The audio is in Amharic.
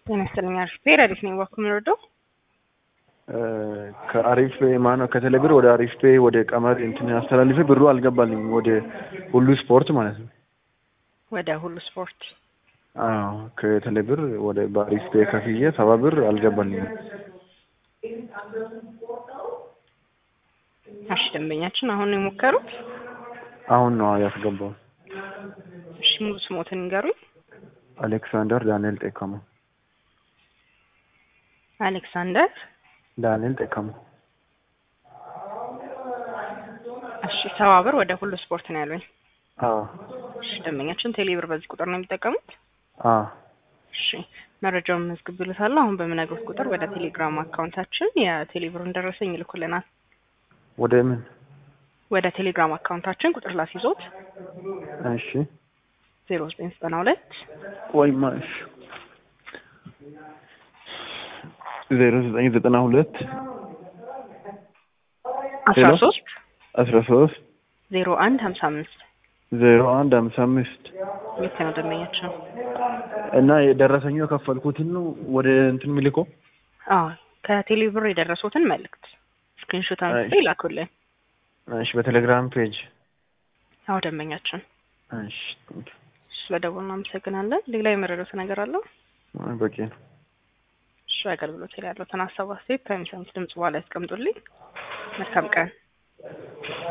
ጤና ይስጥልኝ። አሪፍ ብሄር አሪፍ ነኝ። ዋኩ የምንወደው ከአሪፍ ማነው ከቴሌብር ወደ አሪፍ ፔ ወደ ቀመር እንትን አስተላልፌ ብሩ አልገባልኝ ወደ ሁሉ ስፖርት ማለት ነው። ወደ ሁሉ ስፖርት አዎ ከቴሌብር ወደ በአሪፍ ፔ ከፍዬ ሰባ ብር አልገባልኝም። እሺ ደንበኛችን አሁን ነው የሞከሩት? አሁን ነው ያስገባው። እሺ ሙሉ ስሞትን ንገሩኝ። አሌክሳንደር ዳንኤል ጤካሙ አሌክሳንደር ዳንኤል ጤካሙ። እሺ ሰባ ብር ወደ ሁሉ ስፖርት ነው ያሉኝ። አዎ እሺ ደንበኛችን ቴሌብር በዚህ ቁጥር ነው የሚጠቀሙት? አዎ እሺ መረጃውን መዝግብልታለሁ። አሁን በምነግሩት ቁጥር ወደ ቴሌግራም አካውንታችን የቴሌብሩን ደረሰኝ ይልኩልናል። ወደ ምን? ወደ ቴሌግራም አካውንታችን ቁጥር ላስይዞት እሺ ዜሮ ዘጠኝ ዘጠና ሁለት ወይማ እሺ ዜሮ ዘጠኝ ዘጠና ሁለት አስራ ሄሎ? ሶስት አስራ ሶስት ዜሮ አንድ ሀምሳ አምስት ዜሮ አንድ ሀምሳ አምስት ልክ ነው ደንበኛችን። እና የደረሰኙ የከፈልኩትን ነው ወደ እንትን ሚልኮ አዎ ከቴሌብር የደረሱትን መልእክት ስክሪንሾት አንስቶ አይ። ይላኩልን። እሺ በቴሌግራም ፔጅ አዎ ደንበኛችን እሺ ቴንክ ስለደወሉ እናመሰግናለን። ሌላ የመረዳት ነገር አለው? ዩ። በቂ ነው እሺ አገልግሎት ላይ ያለውን ሀሳብ አስተያየት ከሚሰሙት ድምጽ በኋላ ያስቀምጡልኝ። መልካም ቀን።